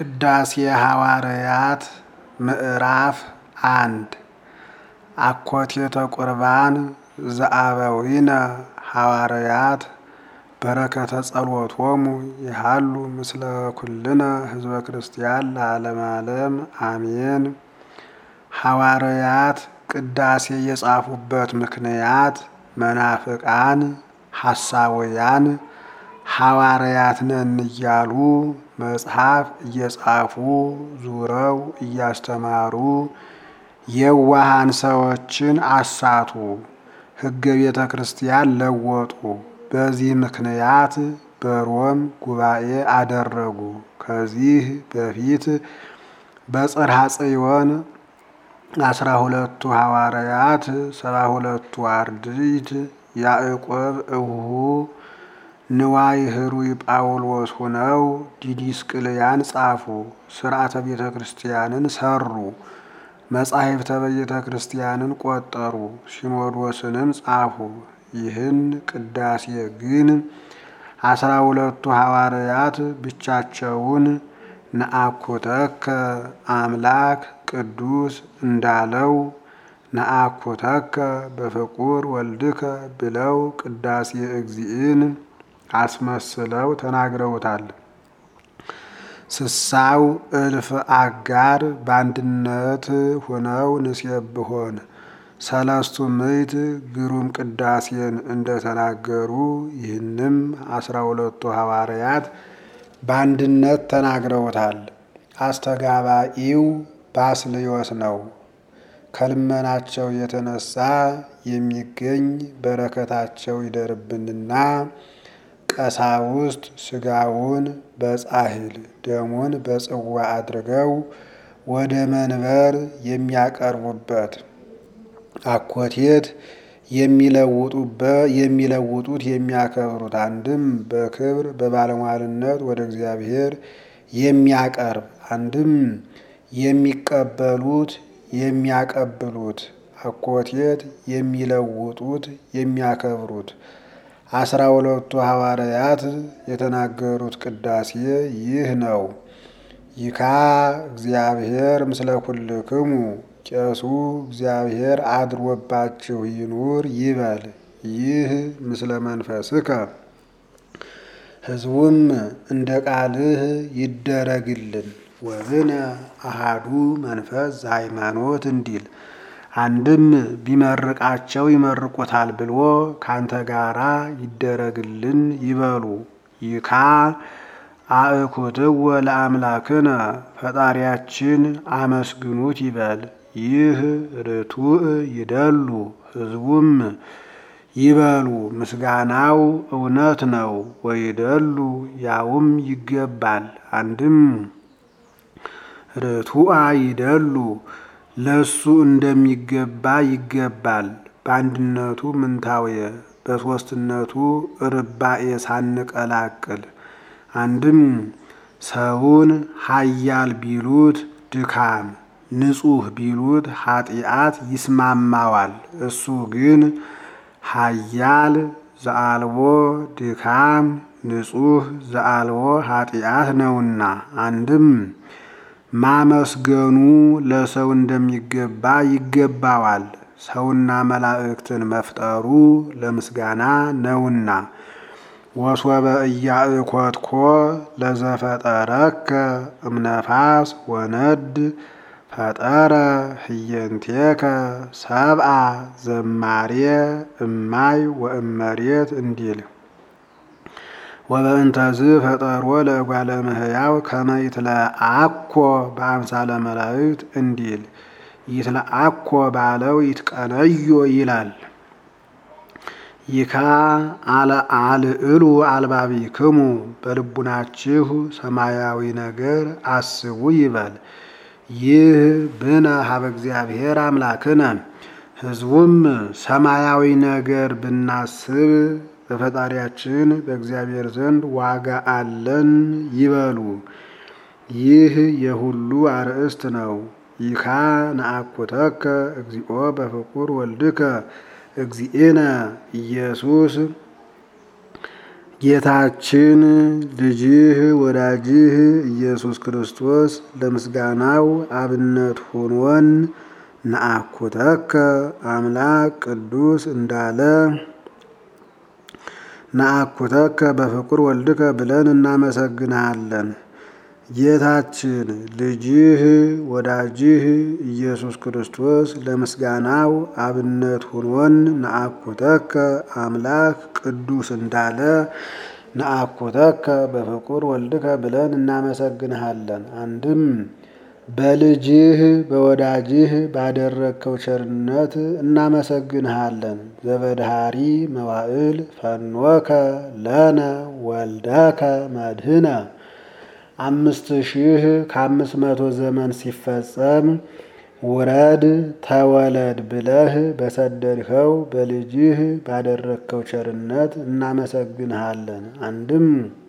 ቅዳሴ ሐዋርያት ምዕራፍ አንድ አኮቴተ ቁርባን ዘአበዊነ ሐዋርያት በረከተ ጸሎቶሙ ይሃሉ ምስለ ኩልነ ህዝበ ክርስቲያን ለዓለመ ዓለም አሜን። ሐዋርያት ቅዳሴ የጻፉበት ምክንያት መናፍቃን ሐሳውያን ሐዋርያት ነን እያሉ መጽሐፍ እየጻፉ ዙረው እያስተማሩ የዋሃን ሰዎችን አሳቱ፣ ሕገ ቤተ ክርስቲያን ለወጡ። በዚህ ምክንያት በሮም ጉባኤ አደረጉ። ከዚህ በፊት በጽርሐ ጽዮን አስራ ሁለቱ ሐዋርያት ሰባ ሁለቱ አርድእት ያዕቆብ እሁሁ ንዋይ ህሩይ ጳውሎስ ሆነው ዲዲስቅልያን ጻፉ። ስርዓተ ቤተ ክርስቲያንን ሰሩ። መጻሕፍተ ቤተ ክርስቲያንን ቆጠሩ። ሲኖዶስንም ጻፉ። ይህን ቅዳሴ ግን አስራ ሁለቱ ሐዋርያት ብቻቸውን ነአኩተከ አምላክ ቅዱስ እንዳለው ነአኩተከ በፍቁር ወልድከ ብለው ቅዳሴ እግዚእን አስመስለው ተናግረውታል። ስሳው እልፍ አጋር በአንድነት ሆነው ንሴብሖን ሰለስቱ ምዕት ግሩም ቅዳሴን እንደተናገሩ ይህንም አስራ ሁለቱ ሐዋርያት በአንድነት ተናግረውታል። አስተጋባኢው ባስልዮስ ነው። ከልመናቸው የተነሳ የሚገኝ በረከታቸው ይደርብንና ቀሳውስት ስጋውን በጻሕል ደሙን በጽዋ አድርገው ወደ መንበር የሚያቀርቡበት አኮቴት የሚለውጡት የሚያከብሩት አንድም በክብር በባለሟልነት ወደ እግዚአብሔር የሚያቀርብ አንድም የሚቀበሉት የሚያቀብሉት አኮቴት የሚለውጡት የሚያከብሩት አስራ ሁለቱ ሐዋርያት የተናገሩት ቅዳሴ ይህ ነው። ይካ እግዚአብሔር ምስለ ኩልክሙ ቄሱ እግዚአብሔር አድሮባችሁ ይኑር ይበል። ይህ ምስለ መንፈስከ ሕዝቡም እንደ ቃልህ ይደረግልን። ወብነ አሃዱ መንፈስ ዘሃይማኖት እንዲል አንድም ቢመርቃቸው ይመርቁታል ብሎ ካንተ ጋራ ይደረግልን ይበሉ። ይካ አእኩትወ ለአምላክነ ፈጣሪያችን አመስግኑት ይበል። ይህ ርቱዕ ይደሉ ሕዝቡም ይበሉ። ምስጋናው እውነት ነው። ወይደሉ ያውም ይገባል። አንድም ርቱዓ ይደሉ ለሱ እንደሚገባ ይገባል። በአንድነቱ ምንታውየ በሦስትነቱ ርባኤ ሳንቀላቅል አንድም ሰውን ኃያል ቢሉት ድካም፣ ንጹሕ ቢሉት ኃጢአት ይስማማዋል። እሱ ግን ኃያል ዘአልቦ ድካም ንጹሕ ዘአልቦ ኃጢአት ነውና አንድም ማመስገኑ ለሰው እንደሚገባ ይገባዋል። ሰውና መላእክትን መፍጠሩ ለምስጋና ነውና። ወሶበ እያእኮትኮ ለዘፈጠረከ እምነፋስ ወነድ ፈጠረ ህየንቴከ ሰብአ ዘማሬ እማይ ወእመሬት እንዲል ወበእንተዝ ፈጠሮ ለእጓለ እመሕያው ከመ ይትለአኮ በአምሳለ መላእክት እንዲል ይትለአኮ ባለው ይትቀነዮ ይላል። ይካ አልዕሉ አልባቢክሙ በልቡናችሁ ሰማያዊ ነገር አስቡ ይበል። ይህ ብነ ሀበ እግዚአብሔር አምላክነ ሕዝቡም ሰማያዊ ነገር ብናስብ በፈጣሪያችን በእግዚአብሔር ዘንድ ዋጋ አለን ይበሉ። ይህ የሁሉ አርእስት ነው። ይካ ነአኩተከ እግዚኦ በፍቁር ወልድከ እግዚእነ ኢየሱስ ጌታችን ልጅህ ወዳጅህ ኢየሱስ ክርስቶስ ለምስጋናው አብነት ሆኖን ነአኩተከ አምላክ ቅዱስ እንዳለ ነአኩተከ በፍቁር ወልድከ ብለን እናመሰግንሃለን። ጌታችን ልጅህ ወዳጅህ ኢየሱስ ክርስቶስ ለምስጋናው አብነት ሆኖን ነአኩተከ አምላክ ቅዱስ እንዳለ ነአኩተከ በፍቁር ወልድከ ብለን እናመሰግንሃለን። አንድም በልጅህ በወዳጅህ ባደረግከው ቸርነት እናመሰግንሃለን። ዘበድሃሪ መዋዕል ፈኖከ ለነ ወልደከ መድህነ አምስት ሺህ ከአምስት መቶ ዘመን ሲፈጸም ውረድ ተወለድ ብለህ በሰደድኸው በልጅህ ባደረግከው ቸርነት እናመሰግንሃለን። አንድም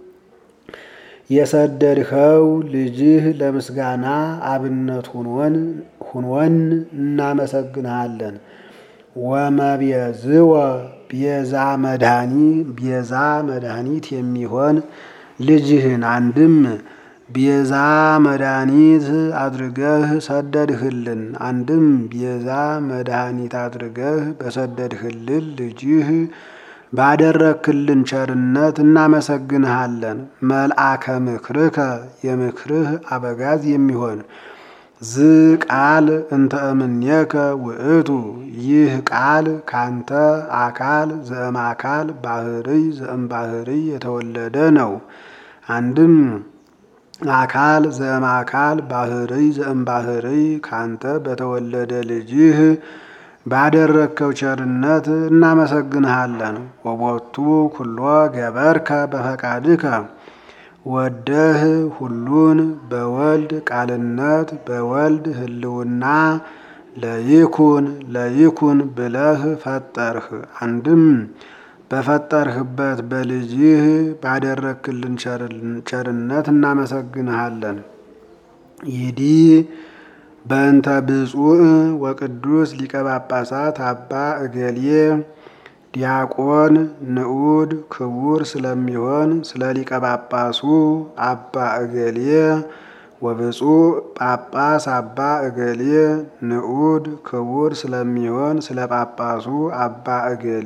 የሰደድኸው ልጅህ ለምስጋና አብነት ሁኖን እናመሰግንሃለን። ወመቤዝወ ቤዛ መድኃኒ ቤዛ መድኃኒት የሚሆን ልጅህን አንድም ቤዛ መድኃኒት አድርገህ ሰደድህልን። አንድም ቤዛ መድኃኒት አድርገህ በሰደድህልን ልጅህ ባደረክልን ቸርነት እናመሰግንሃለን። መልአከ ምክርከ የምክርህ አበጋዝ የሚሆን ዝ ቃል እንተ እምኔከ ውእቱ ይህ ቃል ካንተ አካል ዘእም አካል ባህርይ ዘእም ባህርይ የተወለደ ነው። አንድም አካል ዘእም አካል ባህርይ ዘእም ባህርይ ካንተ በተወለደ ልጅህ ባደረግከው ቸርነት እናመሰግንሃለን። ወቦቱ ኩሎ ገበርከ በፈቃድከ ወደህ ሁሉን በወልድ ቃልነት በወልድ ህልውና ለይኩን ለይኩን ብለህ ፈጠርህ። አንድም በፈጠርህበት በልጅህ ባደረግክልን ቸርነት እናመሰግንሃለን። ይዲ በእንተ ብፁዕ ወቅዱስ ሊቀ ጳጳሳት አባ እገሌ ዲያቆን ንዑድ ክቡር ስለሚሆን ስለ ሊቀ ጳጳሱ አባ እገሌ ወብፁዕ ጳጳስ አባ እገሌ ንዑድ ክቡር ስለሚሆን ስለ ጳጳሱ አባ እገሌ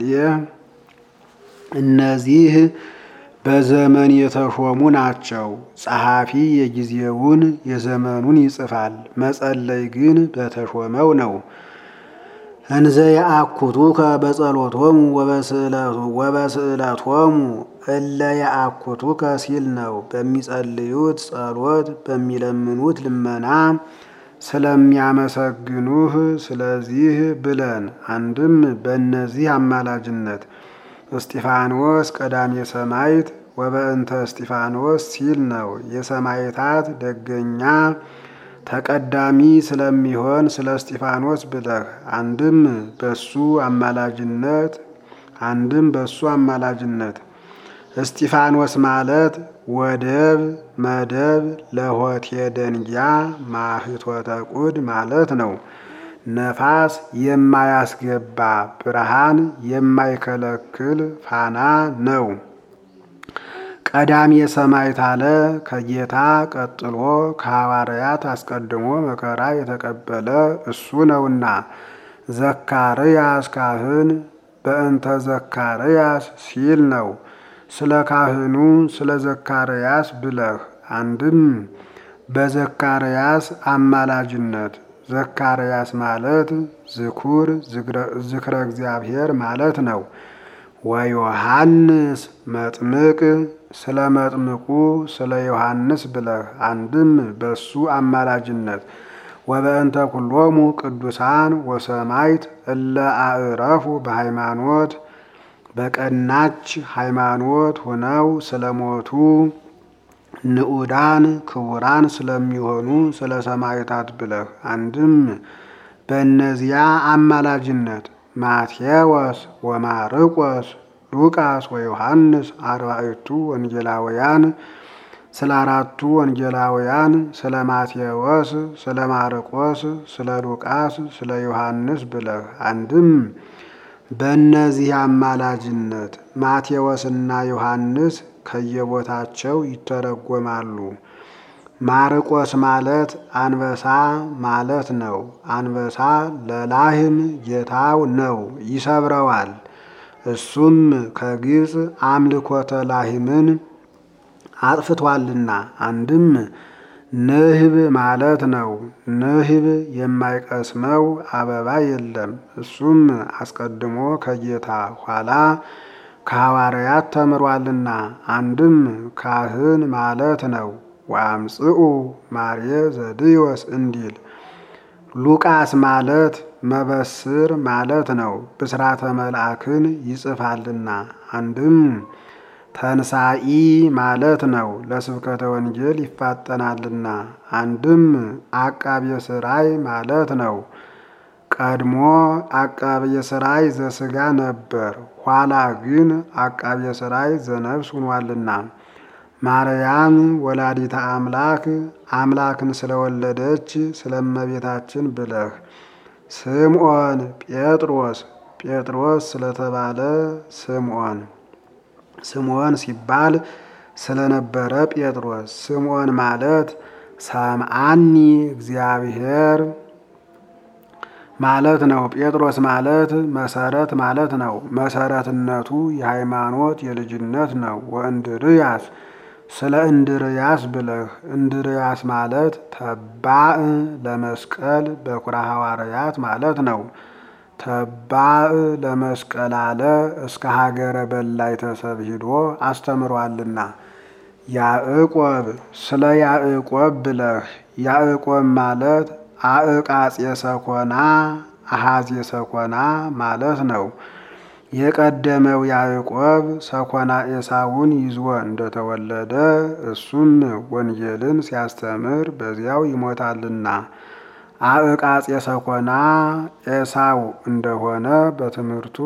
እነዚህ በዘመን የተሾሙ ናቸው። ጸሐፊ የጊዜውን የዘመኑን ይጽፋል፣ መጸለይ ግን በተሾመው ነው። እንዘ የአኩቱከ በጸሎቶሙ ወበስዕለቶሙ እለ የአኩቱከ ሲል ነው። በሚጸልዩት ጸሎት በሚለምኑት ልመና ስለሚያመሰግኑህ ስለዚህ ብለን አንድም በእነዚህ አማላጅነት እስጢፋኖስ ቀዳሜ ሰማዕት ወበእንተ እስጢፋኖስ ሲል ነው። የሰማዕታት ደገኛ ተቀዳሚ ስለሚሆን ስለ እስጢፋኖስ ብለህ አንድም በሱ አማላጅነት አንድም በሱ አማላጅነት እስጢፋኖስ ማለት ወደብ መደብ ለሆቴ ደንጊያ ማህቶተ ቁድ ማለት ነው። ነፋስ የማያስገባ ብርሃን የማይከለክል ፋና ነው። ቀዳሜ ሰማዕት አለ ከጌታ ቀጥሎ ከሐዋርያት አስቀድሞ መከራ የተቀበለ እሱ ነውና። ዘካርያስ ካህን በእንተ ዘካርያስ ሲል ነው። ስለ ካህኑ ስለ ዘካርያስ ብለህ አንድም በዘካርያስ አማላጅነት ዘካርያስ ማለት ዝኩር ዝክረ እግዚአብሔር ማለት ነው። ወዮሐንስ መጥምቅ ስለ መጥምቁ ስለ ዮሐንስ ብለህ አንድም በሱ አማላጅነት ወበእንተ ኩሎሙ ቅዱሳን ወሰማዕት እለ አዕረፉ በሃይማኖት በቀናች ሃይማኖት ሆነው ስለሞቱ ንዑዳን ክቡራን ስለሚሆኑ ስለ ሰማዕታት ብለህ አንድም በእነዚያ አማላጅነት ማቴዎስ ወማርቆስ ሉቃስ ወዮሐንስ አርባዕቱ ወንጌላውያን ስለ አራቱ ወንጌላውያን ስለ ማቴዎስ፣ ስለ ማርቆስ፣ ስለ ሉቃስ፣ ስለ ዮሐንስ ብለህ አንድም በእነዚህ አማላጅነት ማቴዎስና ዮሐንስ ከየቦታቸው ይተረጎማሉ። ማርቆስ ማለት አንበሳ ማለት ነው። አንበሳ ለላህም ጌታው ነው፣ ይሰብረዋል። እሱም ከግብፅ አምልኮተ ላህምን አጥፍቷልና። አንድም ንህብ ማለት ነው። ንህብ የማይቀስመው አበባ የለም። እሱም አስቀድሞ ከጌታ ኋላ ከሐዋርያት ተምሯልና። አንድም ካህን ማለት ነው። ወአምጽኡ ማርየ ዘድዮስ እንዲል ሉቃስ ማለት መበስር ማለት ነው። ብስራተ መልአክን ይጽፋልና። አንድም ተንሳኢ ማለት ነው። ለስብከተ ወንጌል ይፋጠናልና። አንድም አቃቤ ሥራይ ማለት ነው። ቀድሞ አቃቤ ሥራይ ዘሥጋ ነበር፣ ኋላ ግን አቃቤ ሥራይ ዘነፍስ ሆኗልና። ማርያም ወላዲተ አምላክ አምላክን ስለወለደች ስለእመቤታችን ብለህ ስምዖን ጴጥሮስ ጴጥሮስ ስለተባለ ስምዖን ስምዖን ሲባል ስለነበረ ጴጥሮስ ስምዖን ማለት ሰምዓኒ እግዚአብሔር ማለት ነው። ጴጥሮስ ማለት መሰረት ማለት ነው። መሰረትነቱ የሃይማኖት የልጅነት ነው። ወእንድርያስ ስለ እንድርያስ ብለህ እንድርያስ ማለት ተባእ ለመስቀል በኩራ ሐዋርያት ማለት ነው። ተባእ ለመስቀል አለ እስከ ሀገረ በላይ ተሰብ ሂዶ አስተምሯልና። ያዕቆብ ስለ ያዕቆብ ብለህ ያዕቆብ ማለት አዕቃጽ የሰኮና አሃዝ የሰኮና ማለት ነው። የቀደመው ያዕቆብ ሰኮና ኤሳውን ይዞ እንደተወለደ እሱም ወንጌልን ሲያስተምር በዚያው ይሞታልና። አዕቃጽ የሰኮና ኤሳው እንደሆነ በትምህርቱ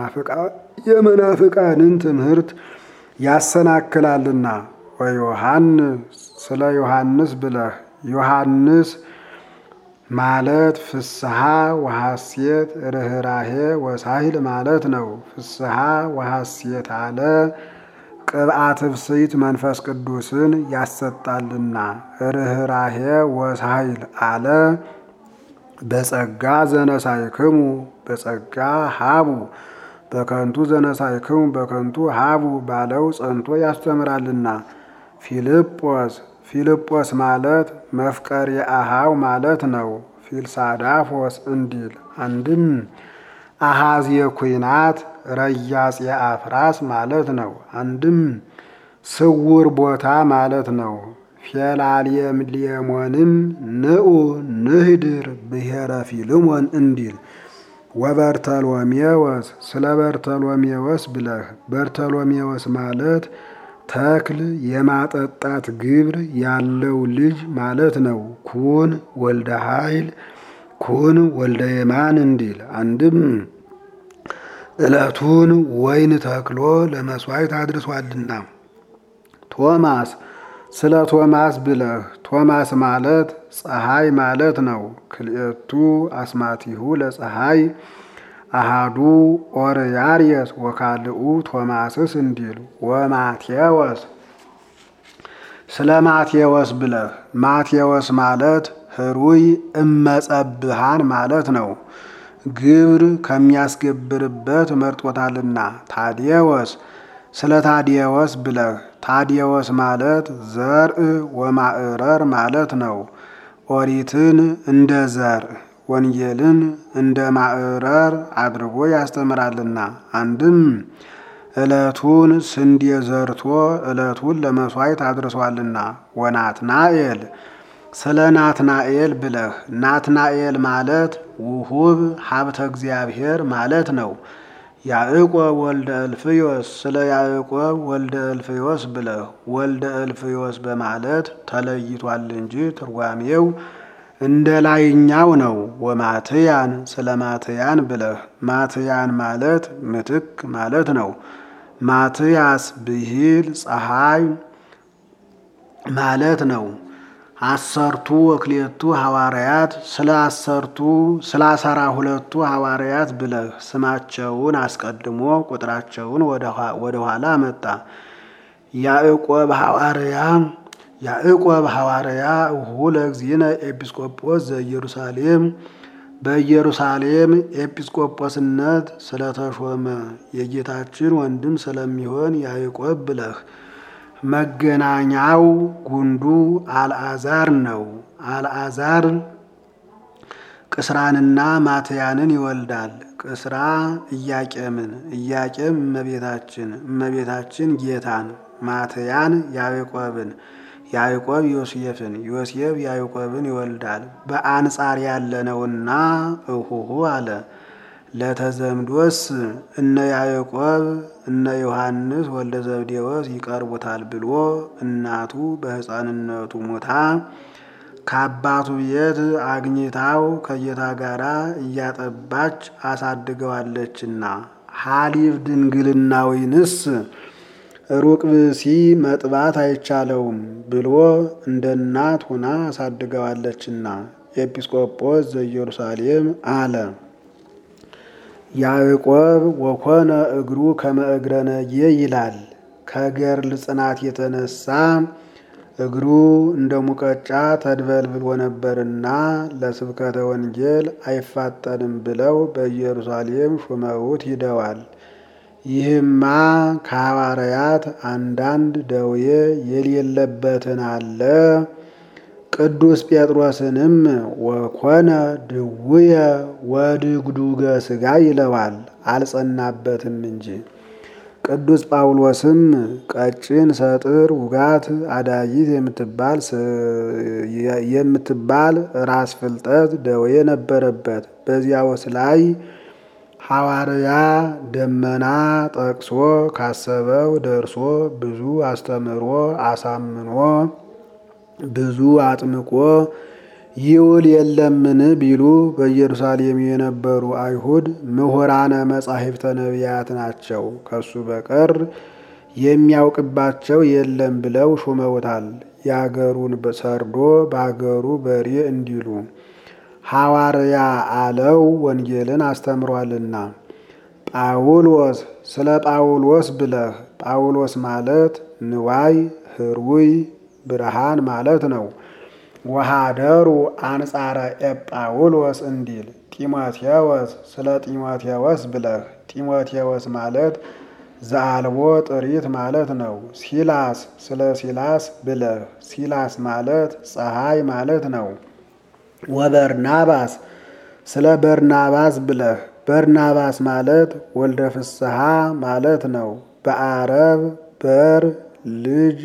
የመናፍቃንን ትምህርት ያሰናክላልና። ወዮሐንስ ስለ ዮሐንስ ብለህ ዮሐንስ ማለት ፍስሐ ወሐሴት ርኅራሄ ወሳሂል ማለት ነው። ፍስሐ ወሐሴት አለ ቅብአት ብስይት መንፈስ ቅዱስን ያሰጣልና። ርኅራሄ ወሳሂል አለ በጸጋ ዘነሳይክሙ በጸጋ ሀቡ በከንቱ ዘነሳይክሙ በከንቱ ሀቡ ባለው ጸንቶ ያስተምራልና። ፊልጶስ ፊልጶስ ማለት መፍቀር የአሃው ማለት ነው። ፊልሳዳፎስ እንዲል አንድም አሃዝ የኩናት ረያጽ የአፍራስ ማለት ነው። አንድም ስውር ቦታ ማለት ነው። ፌላልየምልየሞንም ንዑ ንህድር ብሔረ ፊልሞን እንዲል ወበርተሎሜዎስ ስለ በርተሎሜዎስ ብለህ በርተሎሜዎስ ማለት ተክል የማጠጣት ግብር ያለው ልጅ ማለት ነው። ኩን ወልደ ኃይል ኩን ወልደ የማን እንዲል አንድም ዕለቱን ወይን ተክሎ ለመሥዋዕት አድርሷልና። ቶማስ ስለ ቶማስ ብለህ ቶማስ ማለት ፀሐይ ማለት ነው። ክልኤቱ አስማቲሁ ለፀሐይ አሃዱ ኦርያርየስ ወካልኡ ቶማስስ እንዲል ወማቴዎስ ስለ ማቴዎስ ብለህ ማቴዎስ ማለት ህሩይ እመጸብሃን ማለት ነው። ግብር ከሚያስገብርበት መርጦታልና። ታዲዎስ ስለ ታዲዎስ ብለህ ታዲዎስ ማለት ዘርእ ወማዕረር ማለት ነው። ኦሪትን እንደ ዘርእ ወንጌልን እንደ ማዕረር አድርጎ ያስተምራልና። አንድም ዕለቱን ስንዴ ዘርቶ ዕለቱን ለመሥዋዕት አድርሷልና። ወናትናኤል ስለ ናትናኤል ብለህ ናትናኤል ማለት ውሁብ ሀብተ እግዚአብሔር ማለት ነው። ያዕቆብ ወልደ እልፍዮስ ስለ ያዕቆብ ወልደ እልፍዮስ ብለህ ወልደ እልፍዮስ በማለት ተለይቷል እንጂ ትርጓሜው እንደ ላይኛው ነው። ወማትያን ስለ ማትያን ብለህ ማትያን ማለት ምትክ ማለት ነው። ማትያስ ብሂል ፀሐይ ማለት ነው። አሰርቱ ወክሌቱ ሐዋርያት ስለ አሰርቱ ስለ አስራ ሁለቱ ሐዋርያት ብለህ ስማቸውን አስቀድሞ ቁጥራቸውን ወደ ኋላ መጣ። ያዕቆብ ሐዋርያ ያዕቆብ ሐዋርያ እሁ ለእግዚእነ ኤጲስቆጶስ ዘኢየሩሳሌም በኢየሩሳሌም ኤጲስቆጶስነት ስለተሾመ የጌታችን ወንድም ስለሚሆን ያዕቆብ ብለህ መገናኛው ጉንዱ አልዓዛር ነው። አልዓዛር ቅስራንና ማትያንን ይወልዳል። ቅስራ ኢያቄምን፣ ኢያቄም እመቤታችን፣ እመቤታችን ጌታን፣ ማትያን ያዕቆብን፣ ያዕቆብ ዮሴፍን፣ ዮሴፍ ያዕቆብን ይወልዳል። በአንጻር ያለነውና እሁሁ አለ። ለተዘምዶስ እነ ያዕቆብ እነ ዮሐንስ ወልደ ዘብዴዎስ ይቀርቡታል ብሎ እናቱ በሕፃንነቱ ሞታ ከአባቱ ቤት አግኝታው ከጌታ ጋር እያጠባች አሳድገዋለችና ሐሊብ ድንግልናዊንስ ሩቅ ብእሲ መጥባት አይቻለውም ብሎ እንደ እናት ሆና አሳድገዋለችና ኤጲስቆጶስ ዘኢየሩሳሌም አለ። ያዕቆብ ወኮነ እግሩ ከመ እግረ ነጌ ይላል። ከገርል ጽናት የተነሳ እግሩ እንደ ሙቀጫ ተድበልብሎ ነበርና ለስብከተ ወንጌል አይፋጠንም ብለው በኢየሩሳሌም ሹመውት ሂደዋል። ይህማ ከሐዋርያት አንዳንድ ደዌ የሌለበትን አለ። ቅዱስ ጴጥሮስንም ወኮነ ድውየ ወድግዱገ ሥጋ ይለዋል፣ አልጸናበትም እንጂ። ቅዱስ ጳውሎስም ቀጭን ሰጥር ውጋት አዳይት የምትባል የምትባል ራስ ፍልጠት ደዌ ነበረበት። በዚያውስ ላይ ሐዋርያ ደመና ጠቅሶ ካሰበው ደርሶ ብዙ አስተምሮ አሳምኖ ብዙ አጥምቆ ይውል የለምን ቢሉ በኢየሩሳሌም የነበሩ አይሁድ ምሁራነ መጻሕፍተ ነቢያት ናቸው፣ ከሱ በቀር የሚያውቅባቸው የለም ብለው ሹመውታል። የአገሩን ሰርዶ በአገሩ በሬ እንዲሉ ሐዋርያ አለው ወንጌልን አስተምሯልና። ጳውሎስ ስለ ጳውሎስ ብለህ ጳውሎስ ማለት ንዋይ ህሩይ ብርሃን ማለት ነው። ወሃደሩ አንጻረ ኤጳውሎስ እንዲል ጢሞቴዎስ ስለ ጢሞቴዎስ ብለህ ጢሞቴዎስ ማለት ዘአልቦ ጥሪት ማለት ነው። ሲላስ ስለ ሲላስ ብለህ ሲላስ ማለት ፀሐይ ማለት ነው። ወበርናባስ ስለ በርናባስ ብለህ በርናባስ ማለት ወልደ ፍስሐ ማለት ነው። በአረብ በር ልጅ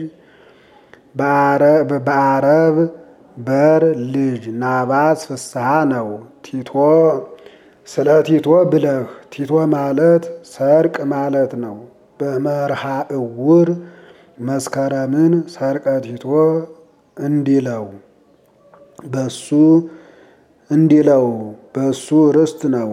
በአረብ በር ልጅ ናባስ ፍስሐ ነው። ቲቶ ስለ ቲቶ ብለህ ቲቶ ማለት ሰርቅ ማለት ነው። በመርሃ እውር መስከረምን ሰርቀ ቲቶ እንዲለው በሱ እንዲለው በሱ ርስት ነው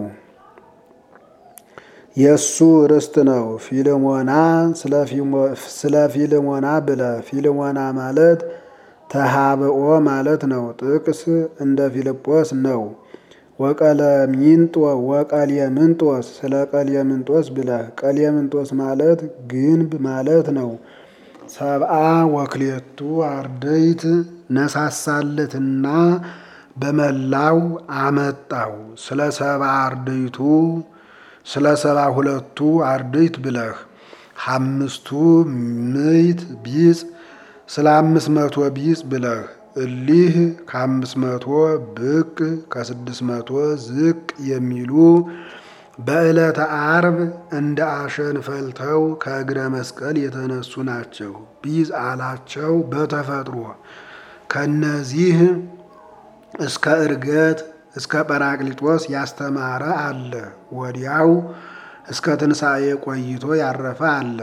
የእሱ ርስት ነው። ፊልሞና ስለ ፊልሞና ብለ ፊልሞና ማለት ተሃብኦ ማለት ነው። ጥቅስ እንደ ፊልጶስ ነው። ወቀለሚንጦ ወቀሌምንጦስ ስለ ቀሌምንጦስ ብለህ ቀሌምንጦስ ማለት ግንብ ማለት ነው። ሰብአ ወክሌቱ አርደይት ነሳሳለትና በመላው አመጣው። ስለ ሰብአ አርደይቱ ስለ ሰባ ሁለቱ አርድእት ብለህ አምስቱ ምዕት ቢጽ ስለ አምስት መቶ ቢጽ ብለህ እሊህ ከአምስት መቶ ብቅ ከስድስት መቶ ዝቅ የሚሉ በዕለተ አርብ እንደ አሸን ፈልተው ከእግረ መስቀል የተነሱ ናቸው። ቢጽ አላቸው በተፈጥሮ ከነዚህ እስከ እርገት እስከ ጰራቅሊጦስ ያስተማረ አለ። ወዲያው እስከ ትንሣኤ ቆይቶ ያረፈ አለ።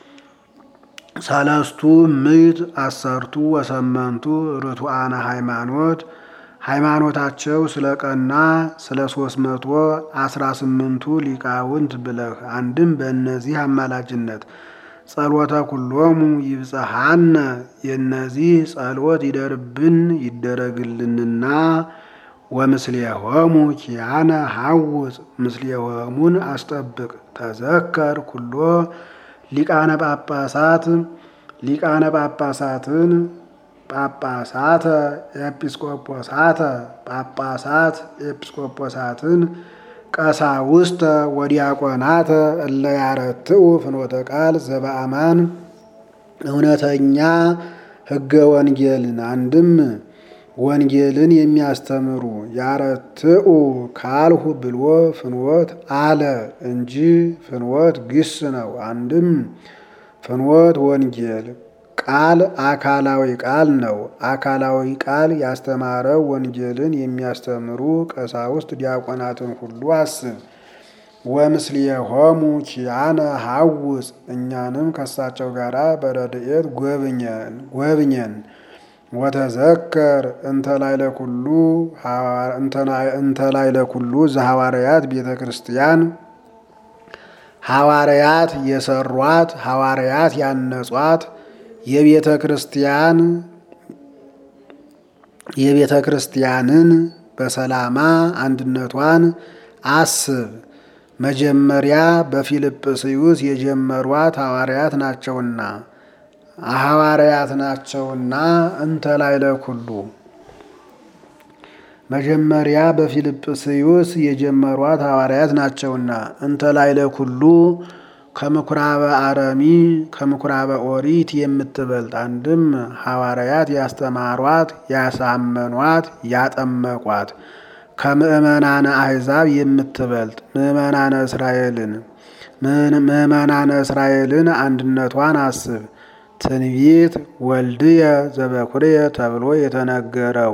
ሰለስቱ ምዕት አሰርቱ ወሰመንቱ ርቱዓነ ሃይማኖት ሃይማኖታቸው ስለ ቀና ስለ ሶስት መቶ አስራ ስምንቱ ሊቃውንት ብለህ አንድም በእነዚህ አማላጅነት ጸሎተ ኩሎሙ ይብጽሐነ የእነዚህ ጸሎት ይደርብን ይደረግልንና ወምስሌሆሙ ኪያነ ሐውፅ ምስሌሆሙን አስጠብቅ ተዘከር ኩሎ ሊቃነ ጳጳሳት ሊቃነ ጳጳሳትን ጳጳሳተ ኤጲስቆጶሳተ ጳጳሳት ኤጲስቆጶሳትን ቀሳውስተ ወዲያቆናተ እለ ያረትኡ ፍኖተ ቃል ዘበአማን እውነተኛ ሕገ ወንጌልን አንድም ወንጌልን የሚያስተምሩ ያረትኡ ካልሁ ብሎ ፍኖት አለ እንጂ ፍኖት ግስ ነው። አንድም ፍኖት ወንጌል ቃል አካላዊ ቃል ነው። አካላዊ ቃል ያስተማረው ወንጌልን የሚያስተምሩ ቀሳውስት ዲያቆናትን ሁሉ አስብ። ወምስሌሆሙ ኪያነ ሐውፅ እኛንም ከሳቸው ጋር በረድኤት ጎብኘን። ወተዘከር እንተ ላዕለ ኩሉ ዘሐዋርያት ቤተ ክርስቲያን ሐዋርያት የሰሯት ሐዋርያት ያነጿት የቤተ ክርስቲያን የቤተ ክርስቲያንን በሰላማ አንድነቷን አስብ። መጀመሪያ በፊልጵስዩስ የጀመሯት ሐዋርያት ናቸውና ሐዋርያት ናቸውና እንተ ላዕለ ኩሉ መጀመሪያ በፊልጵስዩስ የጀመሯት ሐዋርያት ናቸውና እንተ ላዕለ ኩሉ ከምኩራበ አረሚ ከምኩራበ ኦሪት የምትበልጥ አንድም ሐዋርያት ያስተማሯት ያሳመኗት ያጠመቋት ከምእመናነ አሕዛብ የምትበልጥ ምእመናነ እስራኤልን ምእመናነ እስራኤልን አንድነቷን አስብ። ትንቢት ወልድየ ዘበኩርየ ተብሎ የተነገረው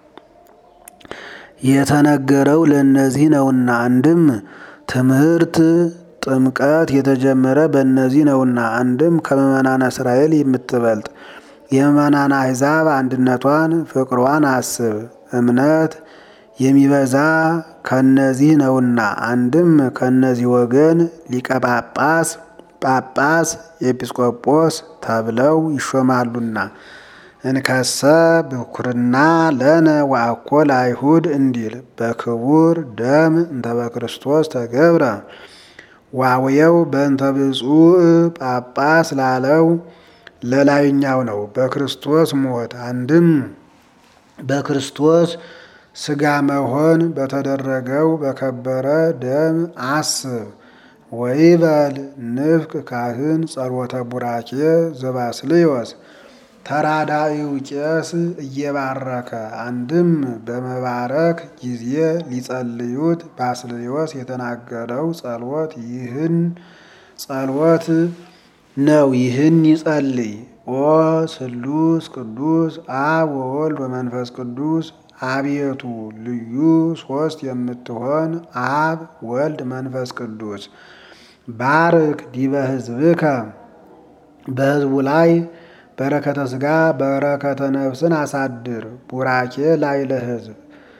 የተነገረው ለእነዚህ ነውና አንድም ትምህርት ጥምቀት የተጀመረ በእነዚህ ነውና አንድም ከምእመናነ እስራኤል የምትበልጥ የምእመናነ አሕዛብ አንድነቷን ፍቅሯን አስብ። እምነት የሚበዛ ከነዚህ ነውና አንድም ከነዚህ ወገን ሊቀ ጳጳስ ጳጳስ ኤጲስቆጶስ ተብለው ይሾማሉና እንከሰ ብኩርና ለነ ወአኮ ለአይሁድ እንዲል በክቡር ደም እንተ በክርስቶስ ተገብረ ዋውየው በእንተ ብፁዕ ጳጳስ ላለው ለላይኛው ነው። በክርስቶስ ሞት አንድም በክርስቶስ ሥጋ መሆን በተደረገው በከበረ ደም አስብ። ወይበል ንፍቅ ካህን ጸሎተ ቡራኬ ዘባስልዮስ ተራዳኢው ቄስ እየባረከ አንድም በመባረክ ጊዜ ሊጸልዩት ባስልዮስ የተናገረው ጸሎት ይህን ጸሎት ነው። ይህን ይጸልይ። ኦ ስሉስ ቅዱስ አብ ወወልድ ወመንፈስ ቅዱስ አቤቱ ልዩ ሶስት የምትሆን አብ ወልድ መንፈስ ቅዱስ ባርክ ዲበ ሕዝብከ በሕዝቡ ላይ በረከተ ሥጋ በረከተ ነፍስን አሳድር። ቡራኬ ላይ ለሕዝብ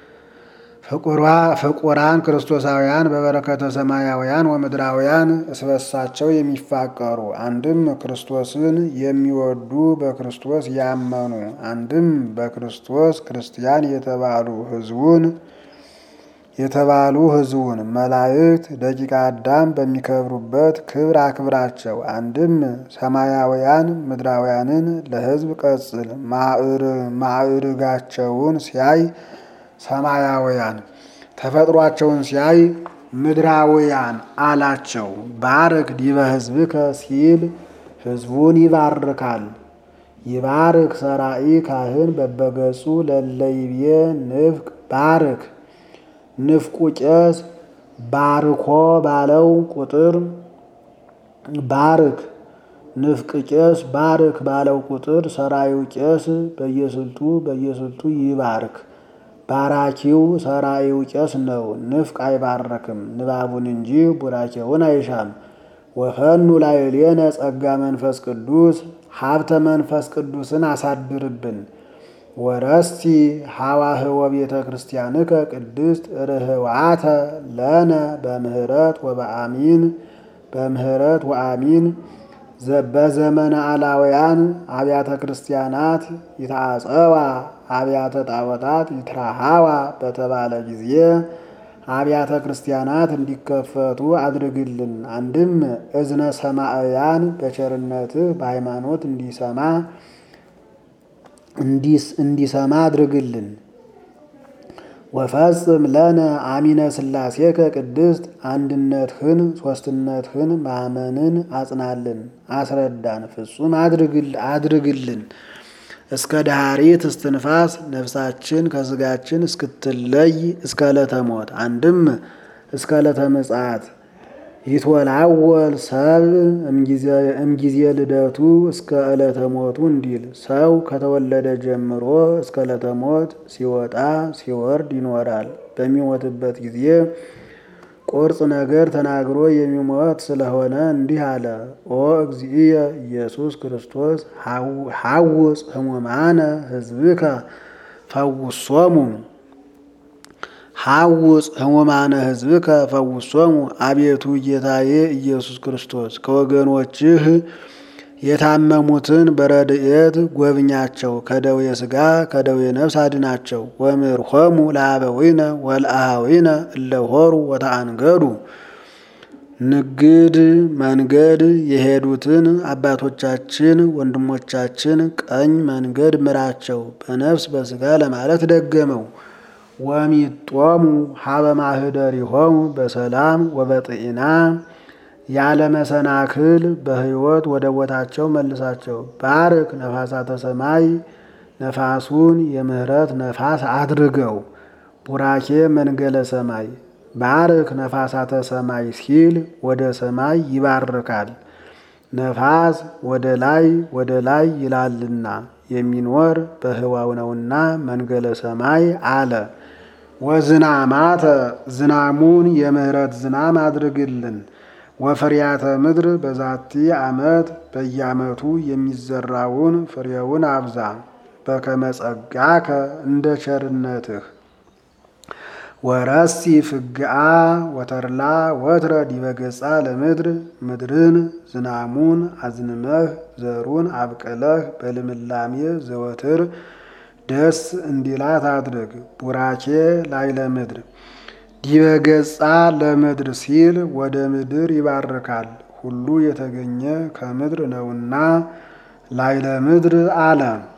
ፍቁራን ክርስቶሳውያን በበረከተ ሰማያውያን ወምድራውያን እስበሳቸው የሚፋቀሩ አንድም ክርስቶስን የሚወዱ በክርስቶስ ያመኑ አንድም በክርስቶስ ክርስቲያን የተባሉ ሕዝቡን የተባሉ ሕዝቡን መላእክት ደቂቀ አዳም በሚከብሩበት ክብር አክብራቸው። አንድም ሰማያውያን ምድራውያንን ለሕዝብ ቀጽል ማዕርጋቸውን ሲያይ ሰማያውያን ተፈጥሯቸውን ሲያይ ምድራውያን አላቸው። ባርክ ዲበ ሕዝብከ ሲል ሕዝቡን ይባርካል። ይባርክ ሰራኢ ካህን በበገጹ ለለይቤ ንፍቅ ባርክ ንፍቁ ቄስ ባርኮ ባለው ቁጥር ባርክ ንፍቅ ቄስ ባርክ ባለው ቁጥር ሰራዩ ቄስ በየስልቱ በየስልቱ ይባርክ። ባራኪው ሰራዩ ቄስ ነው። ንፍቅ አይባረክም ንባቡን እንጂ ቡራኬውን አይሻም። ወፈኑ ላዕሌነ ጸጋ መንፈስ ቅዱስ ሀብተ መንፈስ ቅዱስን አሳድርብን። ወረስቲ ሐዋህወ ቤተ ክርስቲያንከ ቅድስት ርህዋተ ለነ በምህረት ወበአሚን በምህረት ወአሚን በዘመነ አላውያን አብያተ ክርስቲያናት ይታጸዋ አብያተ ጣዖታት ይትራሃዋ በተባለ ጊዜ አብያተ ክርስቲያናት እንዲከፈቱ አድርግልን። አንድም እዝነ ሰማዕያን በቸርነትህ በሃይማኖት እንዲሰማ እንዲሰማ አድርግልን። ወፈጽም ለነ አሚነ ሥላሴከ ቅድስት አንድነትህን ሦስትነትህን ማመንን አጽናልን፣ አስረዳን፣ ፍጹም አድርግልን። እስከ ዳሪት እስትንፋስ ነፍሳችን ከሥጋችን እስክትለይ እስከ ዕለተ ሞት አንድም እስከ ዕለተ ምጽአት ይትወላወል ሰብ እምጊዜ ልደቱ እስከ ዕለተ ሞቱ እንዲል ሰው ከተወለደ ጀምሮ እስከ ዕለተ ሞት ሲወጣ ሲወርድ ይኖራል። በሚሞትበት ጊዜ ቁርጽ ነገር ተናግሮ የሚሞት ስለሆነ እንዲህ አለ። ኦ እግዚእየ ኢየሱስ ክርስቶስ ሐውፅ ሕሙማነ ሕዝብከ ፈውሶሙ ሐውፅ ሕሙማነ ሕዝብከ ፈውሶሙ። አቤቱ ጌታዬ ኢየሱስ ክርስቶስ ከወገኖችህ የታመሙትን በረድኤት ጎብኛቸው፣ ከደዌ ሥጋ ከደዌ ነፍስ አድናቸው። ወምርሖሙ ለአበዊነ ወለአኀዊነ እለሆሩ ወተአንገዱ ንግድ መንገድ የሄዱትን አባቶቻችን ወንድሞቻችን ቀኝ መንገድ ምራቸው፣ በነፍስ በሥጋ ለማለት ደገመው። ወሚጦሙ ሀበ ማኅደሪሆሙ በሰላም ወበጥኢና ያለ መሰናክል በሕይወት ወደ ቦታቸው መልሳቸው። ባርክ ነፋሳተ ሰማይ ነፋሱን የምሕረት ነፋስ አድርገው። ቡራኬ መንገለ ሰማይ ባርክ ነፋሳተ ሰማይ ሲል ወደ ሰማይ ይባርካል። ነፋስ ወደ ላይ ወደ ላይ ይላልና የሚኖር በህዋው ነውና መንገለ ሰማይ አለ። ወዝናማተ ዝናሙን የምህረት ዝናም አድርግልን። ወፍሪያተ ምድር በዛቲ ዓመት በየዓመቱ የሚዘራውን ፍሬውን አብዛ። በከመ ጸጋከ እንደ ቸርነትህ ወረሲ ፍግአ ወተርላ ወትረ ዲበ ገጻ ለምድር ምድርን ዝናሙን አዝንመህ ዘሩን አብቅለህ በልምላሜ ዘወትር ደስ እንዲላት አድርግ። ቡራኬ ላይ ለምድር ዲበ ገጻ ለምድር ሲል ወደ ምድር ይባርካል። ሁሉ የተገኘ ከምድር ነውና ላይ ለምድር አለ።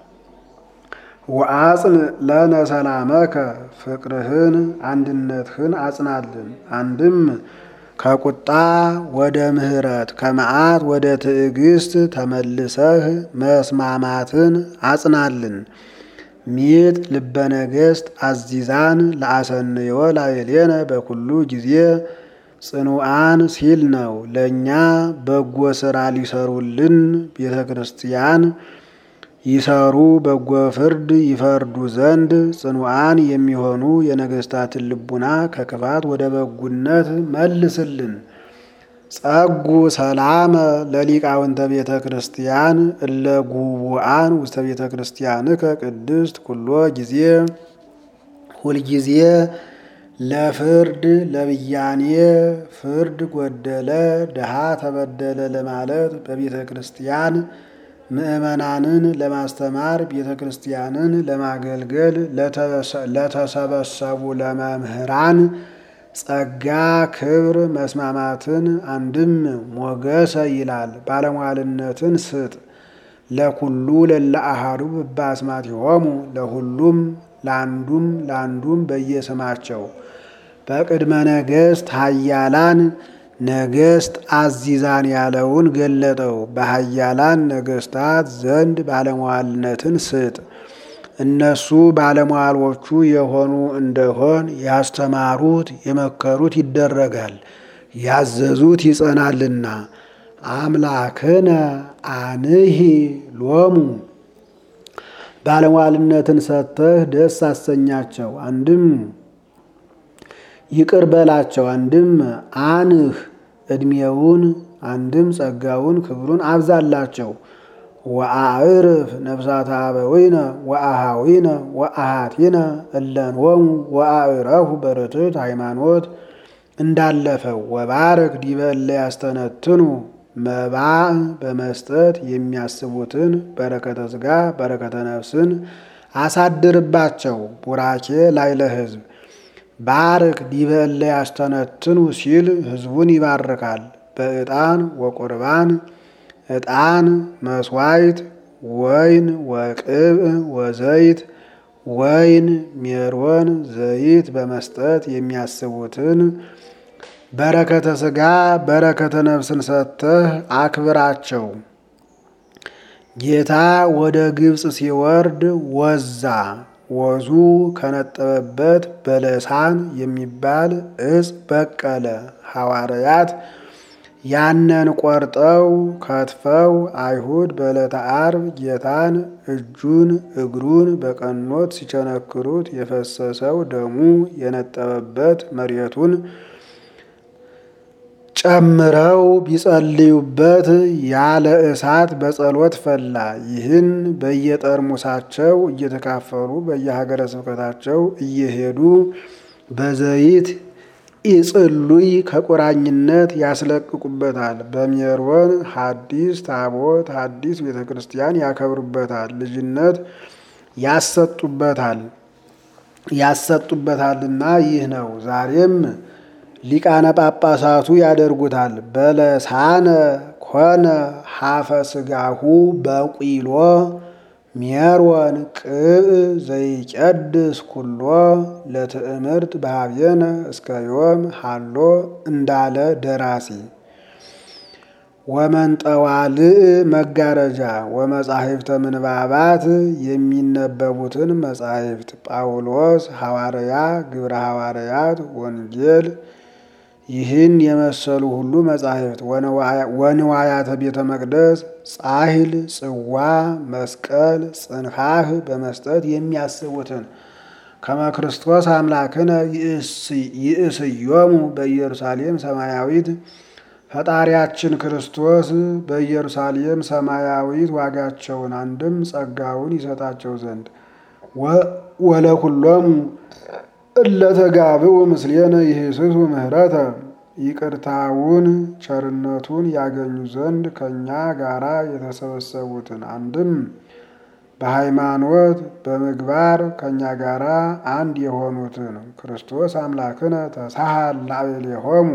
ወአጽን ለነ ሰላመከ ፍቅርህን አንድነትህን አጽናልን። አንድም ከቁጣ ወደ ምሕረት ከመዓት ወደ ትዕግስት ተመልሰህ መስማማትን አጽናልን። ሚጥ ልበ ነገሥት አዚዛን ለአሰንዮ ላዕሌነ በኩሉ ጊዜ ጽኑዓን ሲል ነው። ለእኛ በጎ ሥራ ሊሰሩልን ቤተ ክርስቲያን ይሰሩ በጎ ፍርድ ይፈርዱ ዘንድ ጽኑዓን የሚሆኑ የነገሥታትን ልቡና ከክፋት ወደ በጉነት መልስልን። ጸጉ ሰላመ ለሊቃውንተ ቤተ ክርስቲያን እለ ጉቡአን ውስተ ቤተ ክርስቲያንከ ቅድስት ኩሎ ጊዜ ሁልጊዜ ለፍርድ ለብያኔ ፍርድ ጎደለ ድሃ ተበደለ ለማለት በቤተ ክርስቲያን ምእመናንን ለማስተማር ቤተ ክርስቲያንን ለማገልገል ለተሰበሰቡ ለመምህራን ጸጋ ክብር መስማማትን አንድም ሞገሰ ይላል። ባለሟልነትን ስጥ ለኩሉ ለለ አሐዱ በአስማቲሆሙ ለሁሉም ለአንዱም ለአንዱም በየስማቸው በቅድመ ነገሥት ኃያላን ነገሥት አዚዛን ያለውን ገለጠው። በኃያላን ነገሥታት ዘንድ ባለሟልነትን ስጥ። እነሱ ባለሟሎቹ የሆኑ እንደሆን ያስተማሩት የመከሩት ይደረጋል፣ ያዘዙት ይጸናልና። አምላክነ አንሂ ሎሙ ባለሟልነትን ሰጥተህ ደስ አሰኛቸው። አንድም ይቅር በላቸው፣ አንድም አንህ ዕድሜውን፣ አንድም ጸጋውን ክብሩን አብዛላቸው። ወአዕርፍ ነፍሳተ አበዊነ ወአሃዊነ ወአሃቲነ እለንወሙ ወአዕረፉ በርትዕት ሃይማኖት እንዳለፈው ወባረክ ዲበ እለ ያስተነትኑ መባዕ በመስጠት የሚያስቡትን በረከተ ሥጋ በረከተ ነፍስን አሳድርባቸው። ቡራኬ ላይ ለሕዝብ ባርክ ዲበ እለ ያስተነትኑ ሲል ሕዝቡን ይባርካል። በዕጣን ወቁርባን ዕጣን መስዋዕት ወይን ወቅብእ ወዘይት ወይን ሜሮን ዘይት በመስጠት የሚያስቡትን በረከተ ሥጋ በረከተ ነፍስን ሰጥተህ አክብራቸው። ጌታ ወደ ግብፅ ሲወርድ ወዛ ወዙ ከነጠበበት በለሳን የሚባል እጽ በቀለ። ሐዋርያት ያንን ቆርጠው ከትፈው አይሁድ በዕለተ ዓርብ ጌታን እጁን እግሩን በቀኖት ሲቸነክሩት የፈሰሰው ደሙ የነጠበበት መሬቱን ጨምረው ቢጸልዩበት ያለ እሳት በጸሎት ፈላ። ይህን በየጠርሙሳቸው እየተካፈሉ በየሀገረ ስብከታቸው እየሄዱ በዘይት ኢጽሉይ ከቁራኝነት ያስለቅቁበታል። በሜሮን ሐዲስ ታቦት ሐዲስ ቤተ ክርስቲያን ያከብሩበታል። ልጅነት ያሰጡበታል ያሰጡበታልና ይህ ነው። ዛሬም ሊቃነ ጳጳሳቱ ያደርጉታል። በለሳነ ኮነ ሀፈ ስጋሁ በቂሎ ሜሮን ቅብእ ዘይቀድስ ኩሎ ለትእምርት በሀብየነ እስከ ዮም ሃሎ እንዳለ ደራሲ ወመንጠዋልእ መጋረጃ ወመጻሕፍተ ምንባባት የሚነበቡትን መጻሕፍት ጳውሎስ ሐዋርያ፣ ግብረ ሐዋርያት፣ ወንጌል ይህን የመሰሉ ሁሉ መጻሕፍት ወንዋያተ ቤተ መቅደስ ጻሕል፣ ጽዋ፣ መስቀል፣ ጽንሐህ በመስጠት የሚያስቡትን ከመ ክርስቶስ አምላክነ ይእስዮሙ በኢየሩሳሌም ሰማያዊት ፈጣሪያችን ክርስቶስ በኢየሩሳሌም ሰማያዊት ዋጋቸውን አንድም ጸጋውን ይሰጣቸው ዘንድ ወለኩሎሙ እለተጋብኡ ምስሌነ ይህስሱ ምህረተ ይቅርታውን ቸርነቱን ያገኙ ዘንድ ከእኛ ጋራ የተሰበሰቡትን አንድም በሃይማኖት በምግባር ከእኛ ጋራ አንድ የሆኑትን ክርስቶስ አምላክነ ተሳሃል ላዕሌሆሙ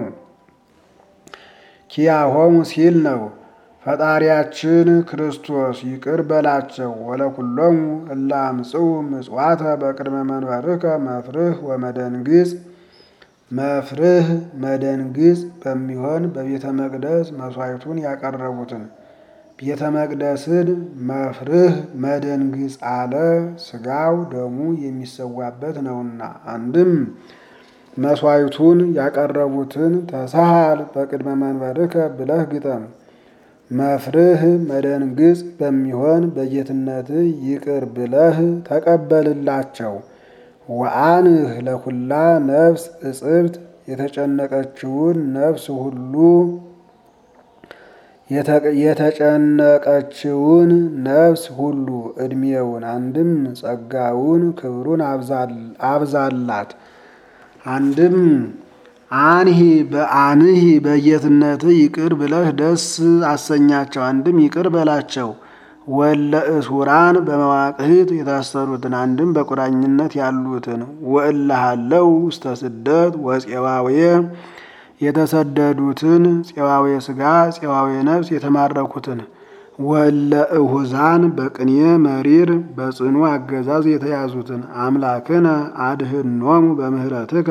ኪያሆሙ ሲል ነው። ፈጣሪያችን ክርስቶስ ይቅር በላቸው። ወለኩሎሙ እለ አምጽኡ ምጽዋተ በቅድመ መንበርከ መፍርህ ወመደንግጽ መፍርህ መደንግጽ በሚሆን በቤተ መቅደስ መስዋዕቱን ያቀረቡትን ቤተ መቅደስን መፍርህ መደንግጽ አለ። ስጋው ደሙ የሚሰዋበት ነውና አንድም መስዋዕቱን ያቀረቡትን ተሳሃል በቅድመ መንበርከ ብለህ ግጠም። መፍርህ መደንግጽ በሚሆን በጌትነት ይቅር ብለህ ተቀበልላቸው። ወአንህ ለኩላ ነፍስ እጽብት የተጨነቀችውን ነፍስ ሁሉ የተጨነቀችውን ነፍስ ሁሉ ዕድሜውን አንድም ጸጋውን ክብሩን አብዛላት። አንድም አንሂ በአንሂ በጌትነት ይቅር ብለህ ደስ አሰኛቸው። አንድም ይቅር በላቸው። ወለ እስውራን በመዋቅህት የታሰሩትን አንድም በቁራኝነት ያሉትን ወእልሃለው ውስተ ስደት ወፄዋዌ የተሰደዱትን ፄዋዌ ሥጋ ፄዋዌ ነፍስ የተማረኩትን ወለ እሁዛን በቅኔ መሪር በጽኑ አገዛዝ የተያዙትን አምላክነ አድህኖሙ በምህረትከ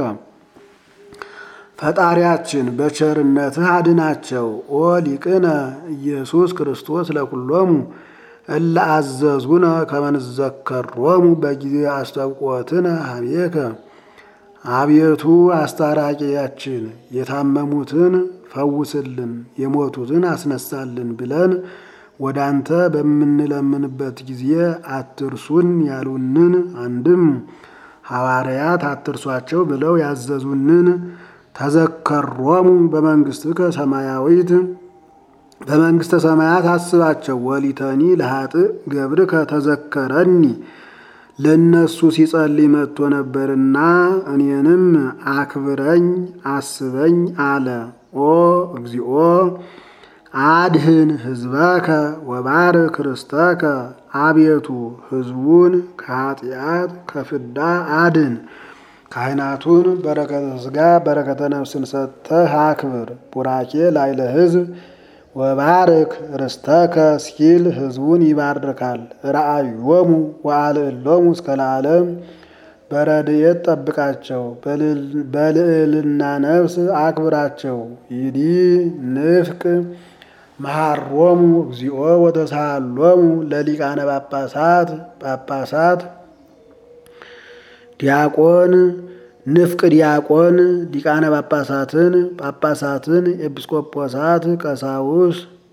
ፈጣሪያችን በቸርነትህ አድናቸው። ኦ ሊቅነ ኢየሱስ ክርስቶስ ለኩሎሙ እለ አዘዙነ ከመንዘከሮሙ በጊዜ አስተብቆትነ ሀቤከ አቤቱ አስታራቂያችን የታመሙትን ፈውስልን፣ የሞቱትን አስነሳልን ብለን ወደ አንተ በምንለምንበት ጊዜ አትርሱን ያሉንን አንድም ሐዋርያት አትርሷቸው ብለው ያዘዙንን ተዘከሮሙ በመንግሥትከ ሰማያዊት በመንግሥተ ሰማያት አስባቸው። ወሊተኒ ለኃጥእ ገብርከ ተዘከረኒ ለእነሱ ሲጸልይ መጥቶ ነበርና እኔንም አክብረኝ አስበኝ አለ። ኦ እግዚኦ አድህን ህዝበከ ወባርክ ርስተከ አቤቱ ህዝቡን ከኃጢአት ከፍዳ አድን። ካህናቱን በረከተ ሥጋ በረከተ ነፍስን ሰጥተህ አክብር። ቡራኬ ላይለ ህዝብ ወባርክ ርስተከ ሲል ህዝቡን ይባርካል። ረአዮሙ ወአልዕሎሙ እስከ ለዓለም በረድኤት ጠብቃቸው፣ በልዕልና ነፍስ አክብራቸው። ይዲ ንፍቅ መሃሮሙ እግዚኦ ወተሳሃሎሙ ለሊቃነ ጳጳሳት ጳጳሳት ዲያቆን ንፍቅ ዲያቆን ሊቃነ ጳጳሳትን ጳጳሳትን ኤጲስቆጶሳት ቀሳውስ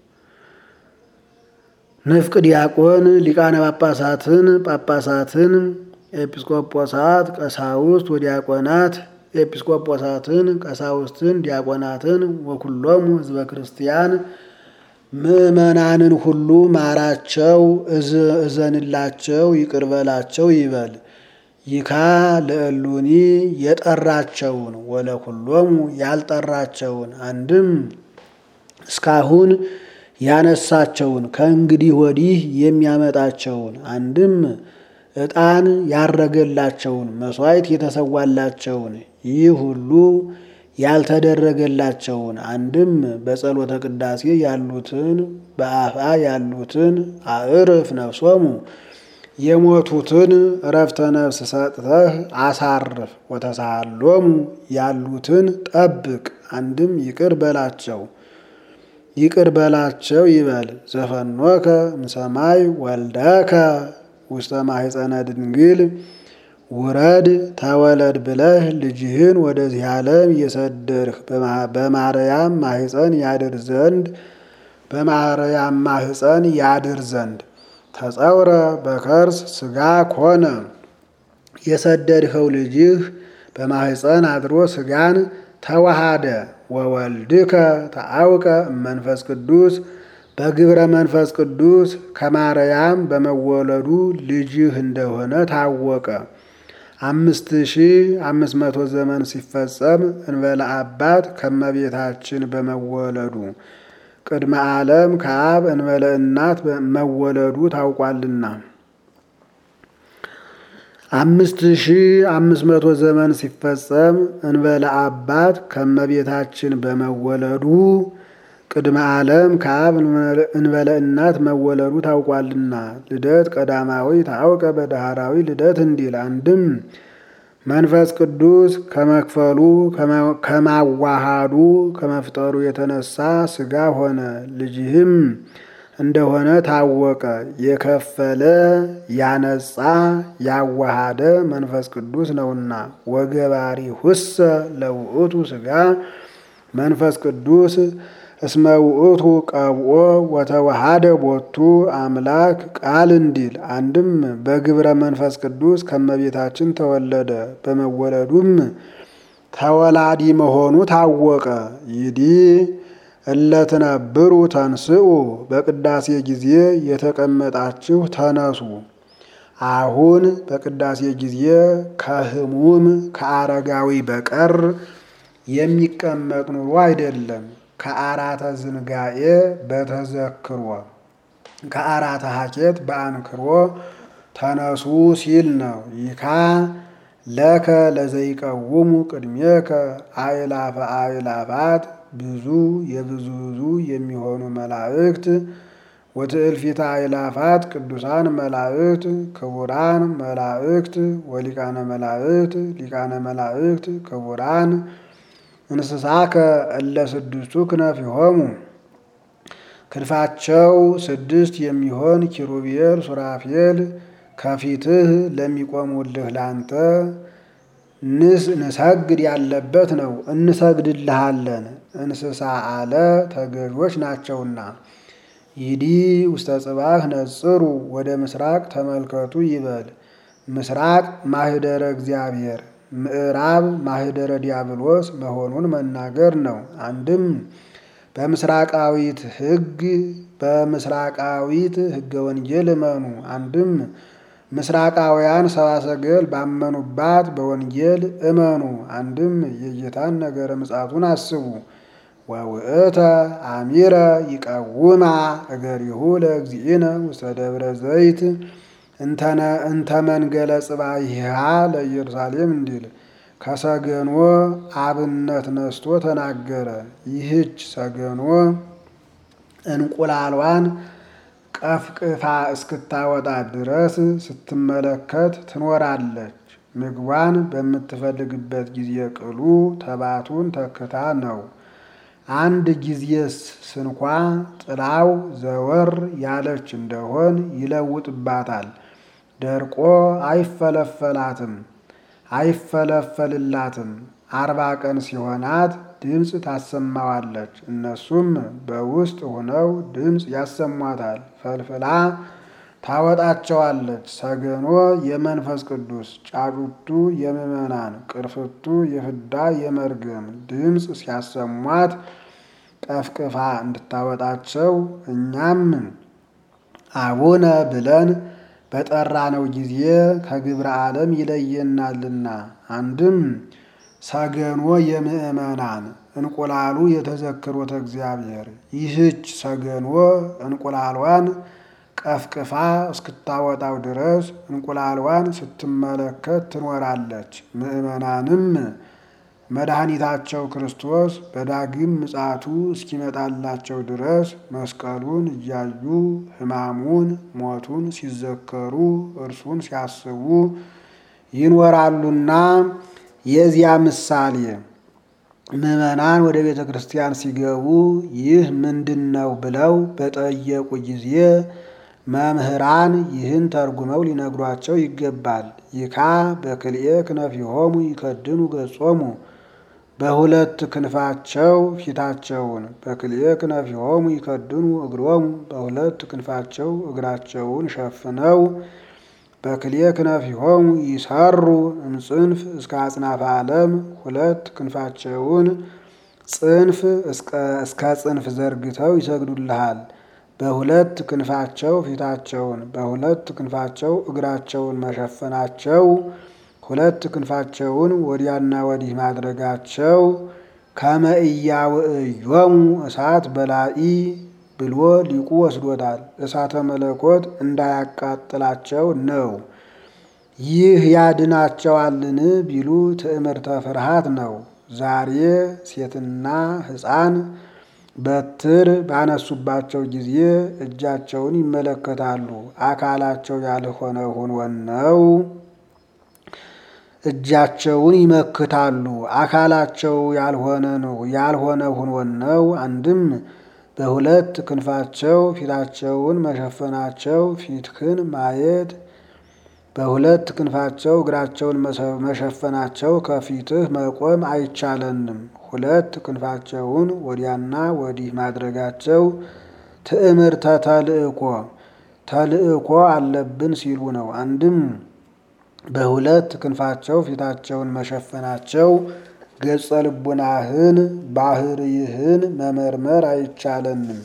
ንፍቅ ዲያቆን ሊቃነ ጳጳሳትን ጳጳሳትን ኤጲስቆጶሳት ቀሳውስት ወዲያቆናት ኤጲስቆጶሳትን ቀሳውስትን ዲያቆናትን ወኩሎሙ ህዝበ ክርስቲያን ምእመናንን ሁሉ ማራቸው፣ እዘንላቸው፣ ይቅርበላቸው ይበል። ይካ ለእሉኒ የጠራቸውን ወለኩሎሙ ያልጠራቸውን አንድም እስካሁን ያነሳቸውን ከእንግዲህ ወዲህ የሚያመጣቸውን አንድም ዕጣን ያረገላቸውን መሥዋዕት የተሰዋላቸውን ይህ ሁሉ ያልተደረገላቸውን አንድም በጸሎተ ቅዳሴ ያሉትን በአፋ ያሉትን አዕርፍ ነፍሶሙ የሞቱትን እረፍተ ነፍስ ሰጥተህ አሳርፍ። ወተሳሃሎሙ ያሉትን ጠብቅ። አንድም ይቅር በላቸው ይቅር በላቸው ይበል። ዘፈኖከ እምሰማይ ወልደከ ውስተ ማሕፀነ ድንግል ውረድ ተወለድ ብለህ ልጅህን ወደዚህ ዓለም የሰደድህ በማርያም ማሕፀን ያድር ዘንድ በማርያም ማሕፀን ያድር ዘንድ ተጸውረ በከርስ ሥጋ ኮነ የሰደድኸው ልጅህ በማሕፀን አድሮ ሥጋን ተዋሃደ። ወወልድከ ተአውቀ እመንፈስ ቅዱስ በግብረ መንፈስ ቅዱስ ከማርያም በመወለዱ ልጅህ እንደሆነ ታወቀ። አምስት ሺህ አምስት መቶ ዘመን ሲፈጸም እንበለ አባት ከመቤታችን በመወለዱ ቅድመ ዓለም ከአብ እንበለ እናት መወለዱ ታውቋልና። አምስት ሺህ አምስት መቶ ዘመን ሲፈጸም እንበለ አባት ከመቤታችን በመወለዱ ቅድመ ዓለም ከአብ እንበለ እናት መወለዱ ታውቋልና። ልደት ቀዳማዊ ታውቀ በዳህራዊ ልደት እንዲል አንድም መንፈስ ቅዱስ ከመክፈሉ ከማዋሃዱ ከመፍጠሩ የተነሳ ሥጋ ሆነ። ልጅህም እንደሆነ ታወቀ። የከፈለ ያነጻ ያዋሃደ መንፈስ ቅዱስ ነውና። ወገባሪ ሁሰ ለውእቱ ሥጋ መንፈስ ቅዱስ እስመ ውእቱ ቀብኦ ወተዋሃደ ቦቱ አምላክ ቃል እንዲል አንድም በግብረ መንፈስ ቅዱስ ከመቤታችን ተወለደ። በመወለዱም ተወላዲ መሆኑ ታወቀ። ይዲ እለትነብሩ ተንስኡ በቅዳሴ ጊዜ የተቀመጣችሁ ተነሱ። አሁን በቅዳሴ ጊዜ ከህሙም ከአረጋዊ በቀር የሚቀመጥ ኑሮ አይደለም። ከአራተ ዝንጋኤ በተዘክሮ ከአራተ ሀኬት በአንክሮ ተነሱ ሲል ነው። ይካ ለከ ለዘይቀውሙ ቅድሜከ አእላፈ አእላፋት ብዙ የብዙ ብዙ የሚሆኑ መላእክት ወትእልፊተ አእላፋት ቅዱሳን መላእክት ክቡራን መላእክት ወሊቃነ መላእክት ሊቃነ መላእክት ክቡራን እንስሳከ እለ ስድስቱ ክነፊሆሙ ክንፋቸው ስድስት የሚሆን ኪሩቤል ሱራፌል ከፊትህ ለሚቆሙልህ ላንተ ንስ ንሰግድ ያለበት ነው። እንሰግድልሃለን እንስሳ አለ ተገዦች ናቸውና። ይዲ ውስተ ጽባህ ነጽሩ ወደ ምስራቅ ተመልከቱ ይበል። ምስራቅ ማህደረ እግዚአብሔር ምዕራብ ማህደረ ዲያብሎስ መሆኑን መናገር ነው። አንድም በምስራቃዊት ሕግ በምስራቃዊት ሕገ ወንጌል እመኑ። አንድም ምስራቃውያን ሰብአ ሰገል ባመኑባት በወንጌል እመኑ። አንድም የጌታን ነገረ ምጽአቱን አስቡ። ወውእተ አሚረ ይቀውማ እገሪሁ ለእግዚእነ ውስተ ደብረ ዘይት እንተ መንገለ ጽባይሃ ለኢየሩሳሌም እንዲል ከሰገኖ አብነት ነስቶ ተናገረ። ይህች ሰገኖ እንቁላሏን ቀፍቅፋ እስክታወጣ ድረስ ስትመለከት ትኖራለች። ምግቧን በምትፈልግበት ጊዜ ቅሉ ተባቱን ተክታ ነው። አንድ ጊዜስ ስንኳ ጥላው ዘወር ያለች እንደሆን ይለውጥባታል። ደርቆ አይፈለፈላትም አይፈለፈልላትም። አርባ ቀን ሲሆናት ድምፅ ታሰማዋለች። እነሱም በውስጥ ሆነው ድምፅ ያሰሟታል። ፈልፍላ ታወጣቸዋለች። ሰገኖ የመንፈስ ቅዱስ ጫጩቱ የምዕመናን ቅርፍቱ የፍዳ የመርገም ድምፅ ሲያሰሟት ቀፍቅፋ እንድታወጣቸው እኛም አቡነ ብለን በጠራነው ጊዜ ከግብረ ዓለም ይለየናልና። አንድም ሰገኖ የምዕመናን እንቁላሉ የተዘክሮተ እግዚአብሔር። ይህች ሰገኖ እንቁላሏን ቀፍቅፋ እስክታወጣው ድረስ እንቁላሏን ስትመለከት ትኖራለች። ምዕመናንም መድኃኒታቸው ክርስቶስ በዳግም ምጽአቱ እስኪመጣላቸው ድረስ መስቀሉን እያዩ ሕማሙን ሞቱን ሲዘከሩ እርሱን ሲያስቡ ይኖራሉና የዚያ ምሳሌ ምዕመናን ወደ ቤተ ክርስቲያን ሲገቡ ይህ ምንድን ነው ብለው በጠየቁ ጊዜ መምህራን ይህን ተርጉመው ሊነግሯቸው ይገባል። ይካ በክልኤ ክነፊሆሙ ይከድኑ ገጾሙ በሁለት ክንፋቸው ፊታቸውን፣ በክልኤ ክነፊሆሙ ይከድኑ እግሮሙ በሁለት ክንፋቸው እግራቸውን ሸፍነው፣ በክልኤ ክነፊሆሙ ይሰሩ እምጽንፍ እስከ አጽናፈ ዓለም ሁለት ክንፋቸውን ጽንፍ እስከ ጽንፍ ዘርግተው ይሰግዱልሃል። በሁለት ክንፋቸው ፊታቸውን በሁለት ክንፋቸው እግራቸውን መሸፈናቸው ሁለት ክንፋቸውን ወዲያና ወዲህ ማድረጋቸው ከመእያውእዮሙ እሳት በላኢ ብሎ ሊቁ ወስዶታል። እሳተ መለኮት እንዳያቃጥላቸው ነው። ይህ ያድናቸዋልን ቢሉ ትዕምርተ ፍርሃት ነው። ዛሬ ሴትና ሕፃን በትር ባነሱባቸው ጊዜ እጃቸውን ይመለከታሉ። አካላቸው ያልሆነ ሁኖን ነው። እጃቸውን ይመክታሉ። አካላቸው ያልሆነ ነው ያልሆነ ሁኖን ነው። አንድም በሁለት ክንፋቸው ፊታቸውን መሸፈናቸው ፊትህን ማየት በሁለት ክንፋቸው እግራቸውን መሸፈናቸው ከፊትህ መቆም አይቻለንም። ሁለት ክንፋቸውን ወዲያና ወዲህ ማድረጋቸው ትዕምርተ ተልእኮ ተልእኮ አለብን ሲሉ ነው። አንድም በሁለት ክንፋቸው ፊታቸውን መሸፈናቸው ገጸ ልቡናህን ባህርይህን መመርመር አይቻለንም።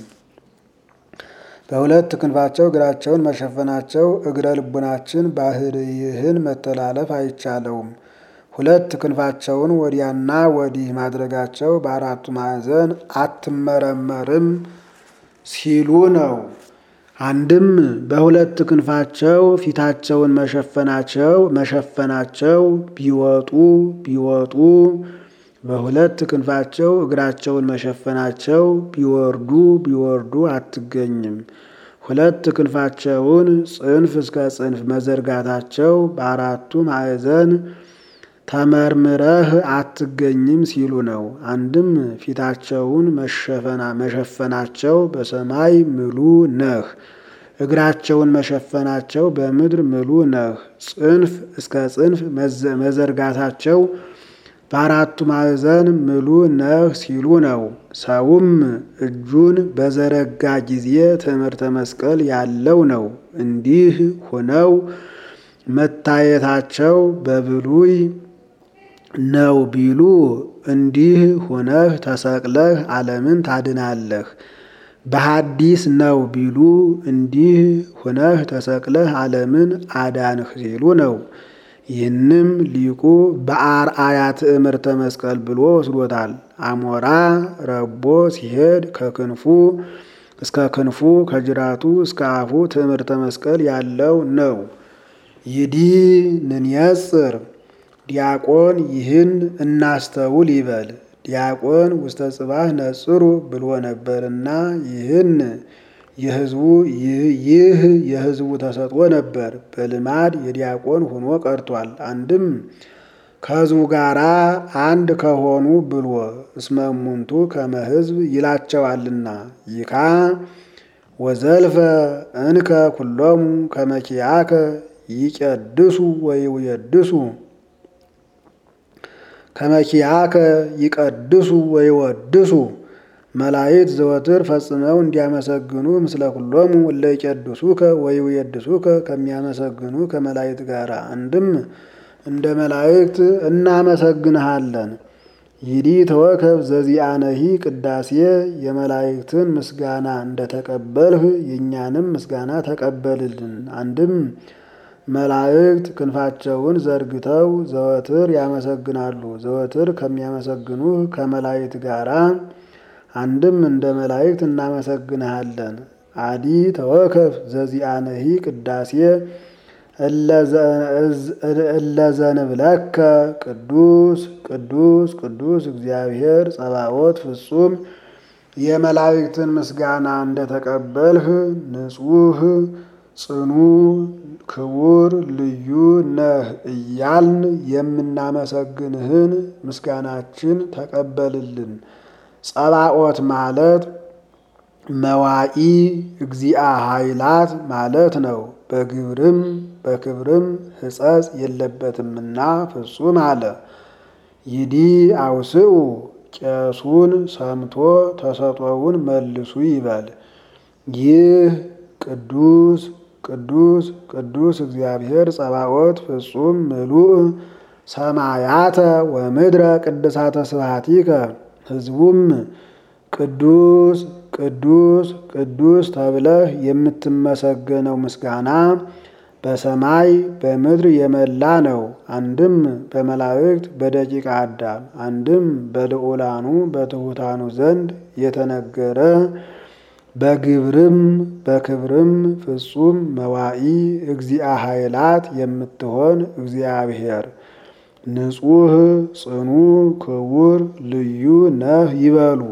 በሁለት ክንፋቸው እግራቸውን መሸፈናቸው እግረ ልቡናችን ባህርይህን መተላለፍ አይቻለውም። ሁለት ክንፋቸውን ወዲያና ወዲህ ማድረጋቸው በአራቱ ማዕዘን አትመረመርም ሲሉ ነው። አንድም በሁለት ክንፋቸው ፊታቸውን መሸፈናቸው መሸፈናቸው ቢወጡ ቢወጡ በሁለት ክንፋቸው እግራቸውን መሸፈናቸው ቢወርዱ ቢወርዱ አትገኝም። ሁለት ክንፋቸውን ጽንፍ እስከ ጽንፍ መዘርጋታቸው በአራቱ ማዕዘን ተመርምረህ አትገኝም ሲሉ ነው። አንድም ፊታቸውን መሸፈና መሸፈናቸው በሰማይ ምሉ ነህ፣ እግራቸውን መሸፈናቸው በምድር ምሉ ነህ። ጽንፍ እስከ ጽንፍ መዘርጋታቸው በአራቱ ማዕዘን ምሉ ነህ ሲሉ ነው። ሰውም እጁን በዘረጋ ጊዜ ትምህርተ መስቀል ያለው ነው። እንዲህ ሆነው መታየታቸው በብሉይ ነው ቢሉ እንዲህ ሆነህ ተሰቅለህ ዓለምን ታድናለህ። በሐዲስ ነው ቢሉ እንዲህ ሆነህ ተሰቅለህ ዓለምን አዳንህ ሲሉ ነው። ይህንም ሊቁ በአርአያ ትእምርተ መስቀል ብሎ ወስዶታል። አሞራ ረቦ ሲሄድ ከክንፉ እስከ ክንፉ ከጅራቱ እስከ አፉ ትእምርተ መስቀል ያለው ነው። ይዲ ንንየጽር ዲያቆን ይህን እናስተውል ይበል። ዲያቆን ውስተ ጽባህ ነጽሩ ብሎ ነበርና ይህን የህዝቡ ይህ የህዝቡ ተሰጥኦ ነበር። በልማድ የዲያቆን ሆኖ ቀርቷል። አንድም ከህዝቡ ጋራ አንድ ከሆኑ ብሎ እስመ እሙንቱ ከመ ህዝብ ይላቸዋልና ይካ ወዘልፈ እንከ ኩሎሙ ከመኪያከ ይቀድሱ ወይወድሱ ከመኪያከ ይቀድሱ ወይወድሱ መላእክት ዘወትር ፈጽመው እንዲያመሰግኑ ምስለ ኩሎሙ እለ ይቀድሱከ ወይወድሱከ ከሚያመሰግኑ ከመላእክት ጋር አንድም እንደ መላእክት እናመሰግንሃለን። ይዲ ተወከብ ዘዚአነሂ ቅዳሴ የመላእክትን ምስጋና እንደተቀበልህ የእኛንም ምስጋና ተቀበልልን። አንድም መላእክት ክንፋቸውን ዘርግተው ዘወትር ያመሰግናሉ። ዘወትር ከሚያመሰግኑህ ከመላእክት ጋራ አንድም እንደ መላእክት እናመሰግንሃለን። አዲ ተወከፍ ዘዚአነሂ ቅዳሴ እለዘንብለከ ቅዱስ ቅዱስ ቅዱስ እግዚአብሔር ጸባኦት ፍጹም የመላእክትን ምስጋና እንደተቀበልህ ንጹሕ ጽኑ ክቡር ልዩ ነህ እያልን የምናመሰግንህን ምስጋናችን ተቀበልልን። ጸባኦት ማለት መዋኢ እግዚአ ኃይላት ማለት ነው። በግብርም በክብርም ሕጸጽ የለበትምና ፍጹም አለ። ይዲ አውስኡ ቄሱን ሰምቶ ተሰጦውን መልሱ ይበል። ይህ ቅዱስ ቅዱስ ቅዱስ እግዚአብሔር ጸባኦት ፍጹም ምሉእ ሰማያተ ወምድረ ቅድሳተ ስብሐቲከ ሕዝቡም ቅዱስ ቅዱስ ቅዱስ ተብለህ የምትመሰገነው ምስጋና በሰማይ በምድር የመላ ነው። አንድም በመላእክት በደቂቀ አዳም፣ አንድም በልዑላኑ በትሑታኑ ዘንድ የተነገረ በግብርም በክብርም ፍጹም መዋኢ እግዚአ ኃይላት የምትሆን እግዚአብሔር ንጹሕ ጽኑ ክቡር ልዩ ነህ ይበሉ።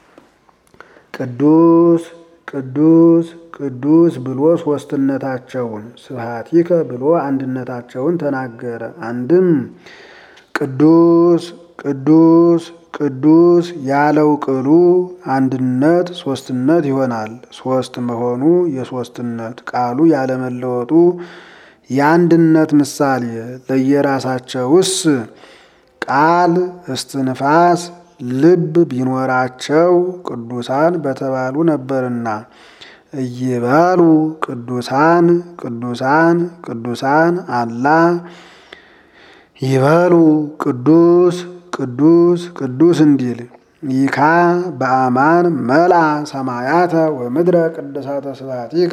ቅዱስ ቅዱስ ቅዱስ ብሎ ሦስትነታቸውን ስብሐቲከ ብሎ አንድነታቸውን ተናገረ። አንድም ቅዱስ ቅዱስ ቅዱስ ያለው ቅሉ አንድነት ሦስትነት ይሆናል። ሦስት መሆኑ የሦስትነት ቃሉ ያለመለወጡ የአንድነት ምሳሌ ለየራሳቸውስ ቃል እስትንፋስ ልብ ቢኖራቸው ቅዱሳን በተባሉ ነበርና እይበሉ ቅዱሳን ቅዱሳን ቅዱሳን አላ ይበሉ ቅዱስ ቅዱስ ቅዱስ እንዲል ይካ በአማን መልአ ሰማያተ ወምድረ ቅድሳተ ስብሐቲከ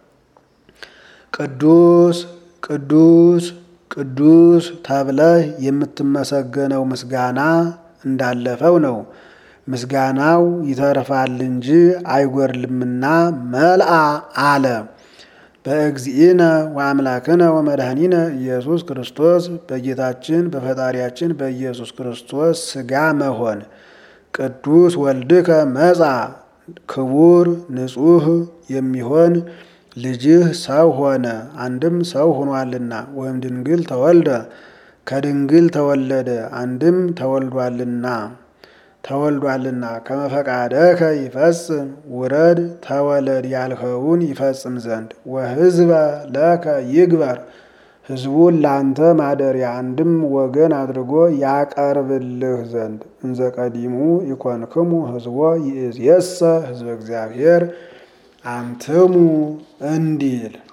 ቅዱስ ቅዱስ ቅዱስ ተብለህ የምትመሰገነው ምስጋና እንዳለፈው ነው። ምስጋናው ይተርፋል እንጂ አይጎርልምና መልአ አለ። በእግዚእነ ወአምላክነ ወመድኃኒነ ኢየሱስ ክርስቶስ በጌታችን በፈጣሪያችን በኢየሱስ ክርስቶስ ሥጋ መሆን ቅዱስ ወልድከ መጻ ክቡር ንጹሕ የሚሆን ልጅህ ሰው ሆነ። አንድም ሰው ሆኗልና ወይም ድንግል ተወልደ ከድንግል ተወለደ። አንድም ተወልዷልና ተወልዷልና ከመፈቃደከ ይፈጽም ውረድ ተወለድ ያልኸውን ይፈጽም ዘንድ ወሕዝበ ለከ ይግበር ሕዝቡን ላንተ ማደሪያ አንድም ወገን አድርጎ ያቀርብልህ ዘንድ እንዘ ቀዲሙ ይኮንክሙ ሕዝቦ ይእዜሰ ሕዝበ እግዚአብሔር አንትሙ እንዲል